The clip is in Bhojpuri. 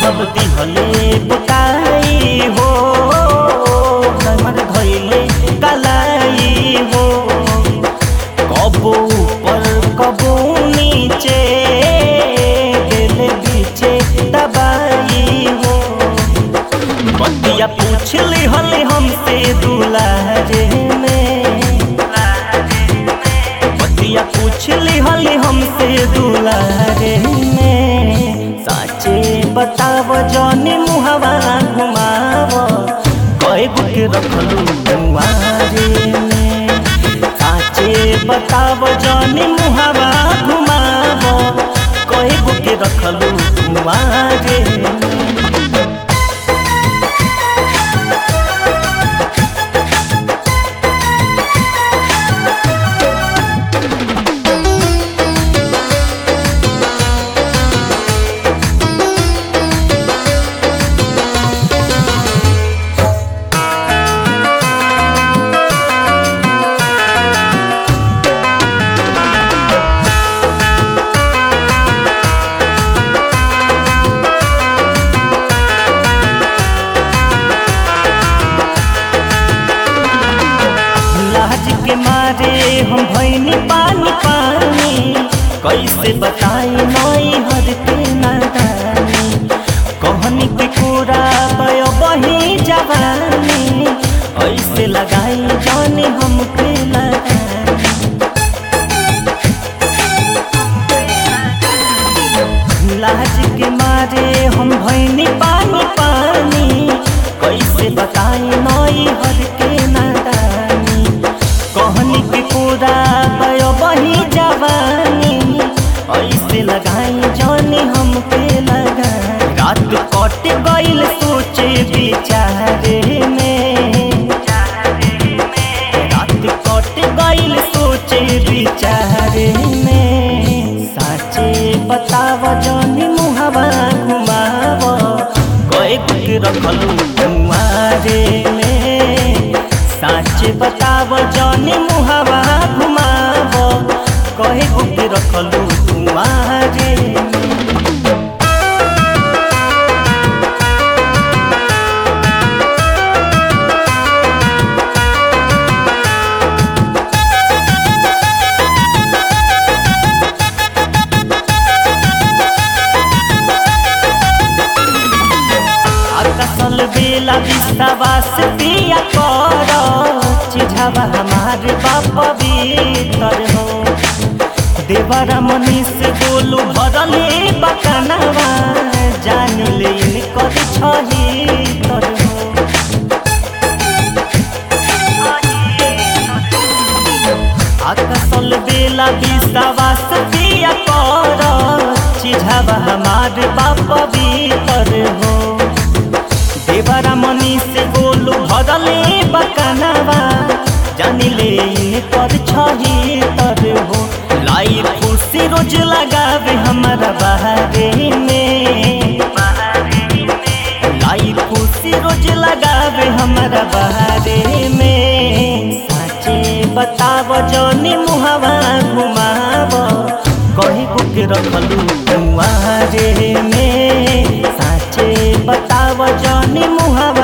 सब दिहले बुताई हो हमर धैले कलाई हो कबो ऊपर कबो नीचे दिल बीचे दबाई हो बतिया पूछ ली हले हमसे दुलारे में बतिया पूछ ली हले हमसे दुलारे में साचे बताव जौनी मुहवा घुमाव कई बुक रखलू दुआरे में साचे बताव जौनी मुहवा घुमाव कई बुक रखलू दुआरे में लाज के मारे हम भैनी पानी पानी कैसे बताई नई हर के नादानी कहनी के पूरा बयो बही जवानी ऐसे लगाई जाने हम पे लगानी लाज के मारे हम भैनी पानी पानी कैसे बताई नई हर के नादानी कहनी के पूरा भयो बही जवानी ऐसे लगाई जानी हम पे लगाई रात कट गईल सोचे बिचारे में रात कट गईल सोचे बिचारे में साचे बताव जानी मुहवा घुमाव कई बुक रखलू कुमारे में साचे बताव जानी मुहवा घुमाव कई बुक रखलू कुमारे में आकाशल बेला विश्वास पिया कर चिझावा हमार बाप भीतर हो देवरा मनीष बोलू भरले बकनवा जान ले कर छही तर हो आकाशल बेला विश्वास पिया कर चिझावा हमार बाप भीतर हो देवरा मनीष बोलू भरले बकनवा जानिले पर छही तर हो लाई खुशी रोज लगावे हमारा बहारे में लाई खुशी रोज लगावे हमारा बहारे में साचे बताव जौनी मुहवा घुमाव कहीं बुक रखलू कुआरे में साचे बताव जौनी मुहवा